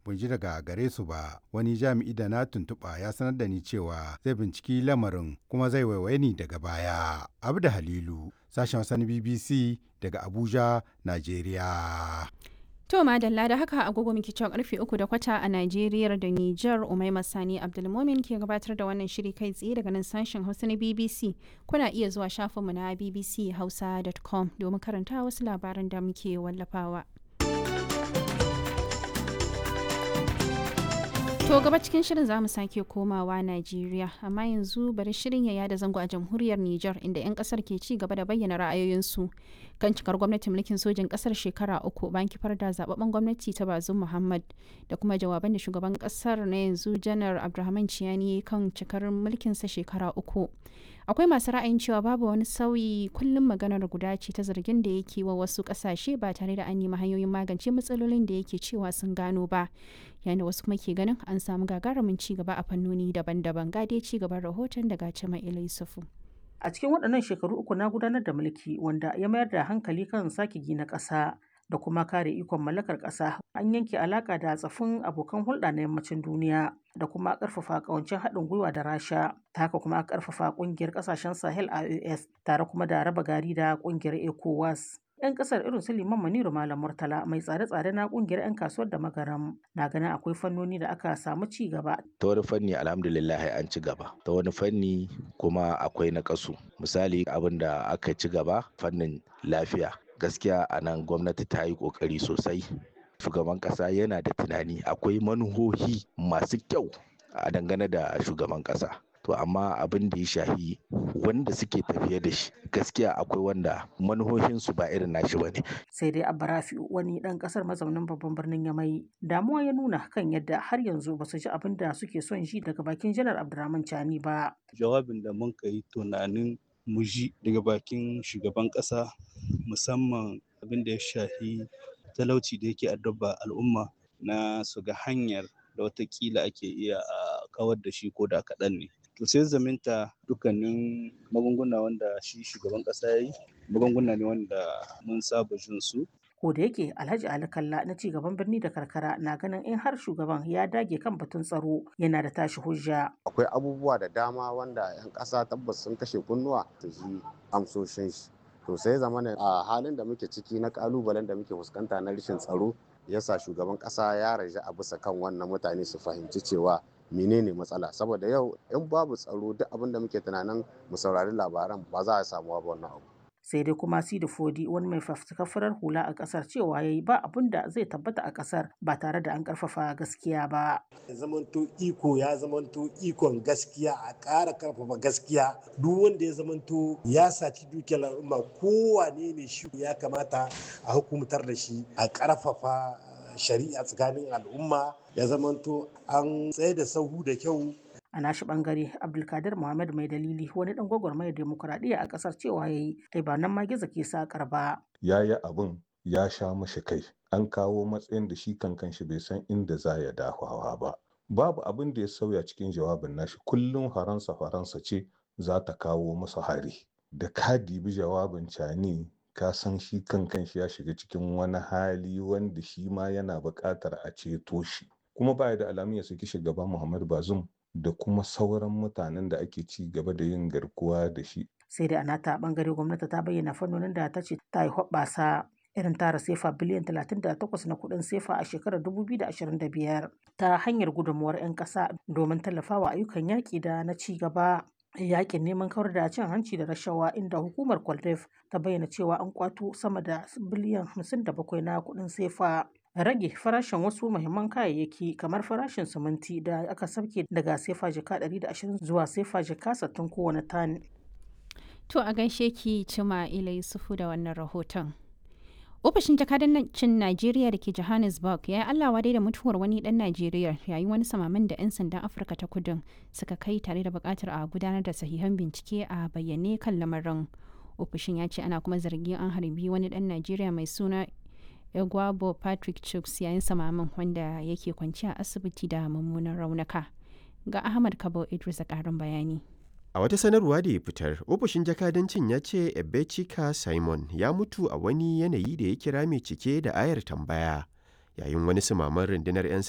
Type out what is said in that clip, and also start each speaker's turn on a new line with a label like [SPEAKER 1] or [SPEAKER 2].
[SPEAKER 1] ban ji daga gare su ba wani jami'i da na tuntuɓa ya sanar da ni cewa zai binciki lamarin kuma zai waiwaye ni daga baya abda halilu sashen wasan bbc daga abuja najeriya
[SPEAKER 2] To madalla da haka agogo muke cewa karfe uku da kwata a Najeriya da Nijar Umaima Sani Abdulmomin ke gabatar da wannan shiri kai tsaye daga nan sashen Hausa na BBC. Kuna iya zuwa shafinmu na bbchausa.com domin karanta wasu labaran da muke wallafawa. To gaba cikin shirin za mu sake komawa Najeriya, amma yanzu bari shirin ya yada zango a jamhuriyar Nijar inda 'yan kasar ke ci gaba da bayyana ra'ayoyinsu kan cikar gwamnatin mulkin sojin kasar shekara uku bayan kifar da zababben gwamnati ta Bazum Muhammad da kuma jawaban da shugaban kasar na yanzu Janar Abdulrahman Ciyani kan cikar mulkinsa shekara uku. akwai masu ra'ayin cewa babu wani sauyi kullum maganar guda ce ta zargin da yake wa wasu kasashe ba tare da an nemi hanyoyin magance matsalolin da yake cewa sun gano ba yayin da wasu kuma ke ganin an samu gagarumin ci gaba a fannoni daban-daban gade ci gaban rahoton daga cima yusufu
[SPEAKER 3] a cikin waɗannan shekaru uku na gudanar da mulki wanda ya mayar da hankali kan sake gina ƙasa da kuma kare ikon mallakar ƙasa an yanke alaƙa da tsafin abokan hulɗa na yammacin duniya da kuma ƙarfafa ƙawancin haɗin gwiwa da rasha ta haka kuma ƙarfafa ƙungiyar ƙasashen sahel ios tare kuma da raba gari da ƙungiyar ecowas 'yan kasar irin su liman maniru malam murtala mai tsare-tsare na kungiyar 'yan kasuwar da magaram na ganin akwai fannoni da aka samu ci gaba
[SPEAKER 4] ta wani fanni alhamdulillah an ci gaba ta wani fanni kuma akwai na kasu misali abin da aka ci gaba fannin lafiya gaskiya a nan gwamnati ta yi kokari sosai shugaban kasa yana da tunani akwai manuhohi masu kyau a dangane da shugaban kasa to amma abin da ya shahi wanda suke tafiye da shi gaskiya akwai wanda manuhohinsu ba irin nashi bane
[SPEAKER 3] sai dai abarafi wani dan kasar mazaunin babban birnin yamai damuwa ya nuna kan yadda har yanzu ba su ji abin da suke son ji daga bakin janar abdurrahman chani ba
[SPEAKER 5] jawabin da mun kai tunanin mu ji daga bakin shugaban kasa musamman abin da ya shahi talauci da yake addaba al'umma na su ga hanyar da watakila ake iya a kawar da shi ko da kaɗan ne to sai zaminta dukkanin magunguna wanda shi shugaban kasa ya yi magunguna ne wanda mun saba jin su
[SPEAKER 3] ko da yake alhaji ali kalla na ci gaban birni da karkara na ganin in har shugaban ya dage kan batun tsaro yana da tashi hujja
[SPEAKER 6] akwai abubuwa da dama wanda yan kasa tabbas sun kashe kunnuwa su ji amsoshin shi to sai zamana a halin da muke ciki na kalubalen da muke fuskanta na rashin tsaro yasa shugaban kasa ya raja a bisa kan wannan mutane su fahimci cewa menene matsala saboda yau in babu tsaro duk abin da muke tunanin mu saurari labaran ba za a samu ba wannan abu
[SPEAKER 3] sai dai kuma sidi fodi wani mai fafutukar farar hula a kasar cewa yayi ba abin da zai tabbata a kasar ba tare da an karfafa gaskiya ba
[SPEAKER 7] zamanto iko ya zamanto ikon gaskiya a ƙara karfafa gaskiya duk wanda ya zamanto ya saci dukiyar al'umma kowane ne shi ya kamata a hukumtar da shi a karfafa shari'a tsakanin al'umma ya zamanto an tsaye da sahu da kyau
[SPEAKER 3] a nashi bangare abdulkadir muhammad mai dalili wani dan gwagwarmayar demokuraɗiyya a ƙasar cewa ya yi ai ba nan ma gizo ke sakar ba
[SPEAKER 8] ya yi abin ya sha mashi kai an kawo matsayin da shi kankan shi bai san inda za ya dafawa ba babu abin da ya sauya cikin jawabin nashi kullum faransa faransa ce za ta kawo masa hari da ka dibi jawabin cani ka san shi kankan shi ya shiga cikin wani hali wanda shi ma yana buƙatar a ceto shi kuma baya da alamun ya saki shugaba muhammad bazum da kuma sauran mutanen da ake ci gaba da yin garkuwa da shi.
[SPEAKER 3] Sai da a nata bangare gwamnati ta bayyana fannonin da ta ce ta yi hoɓɓasa irin tara sefa biliyan 38 na kuɗin sefa a shekarar 2025 ta hanyar gudunmuwar 'yan ƙasa domin tallafawa ayyukan yaƙi da na ci gaba. yakin neman kawar da cin hanci da rashawa inda hukumar kwaldef ta bayyana cewa an kwato sama da biliyan 57 na kuɗin sefa rage farashin wasu muhimman kayayyaki kamar farashin siminti da aka sauke daga sefa jika 120 zuwa sefa jika 60 kowane tan.
[SPEAKER 2] To a gaishe ki cima ila Yusufu da wannan rahoton. Ofishin jakadancin Najeriya da ke Johannesburg ya yi Allah wadai da mutuwar wani dan Najeriya yayin wani samamin da 'yan sandan Afirka ta kudin suka kai tare da bukatar a gudanar da sahihan bincike a bayyane kan lamarin. Ofishin ya ce ana kuma zargin an harbi wani dan Najeriya mai suna Egwabo Patrick Chuks yayin samamin wanda yake kwanci a asibiti da mummunan raunuka. Ga Ahmad Kabo Idris a ƙarin bayani.
[SPEAKER 9] A wata sanarwa da ya fitar, ofishin jakadancin ya ce Ebechika Simon ya mutu a wani yanayi da ya kira mai cike da ayar tambaya yayin wani sumaman rundunar 'yan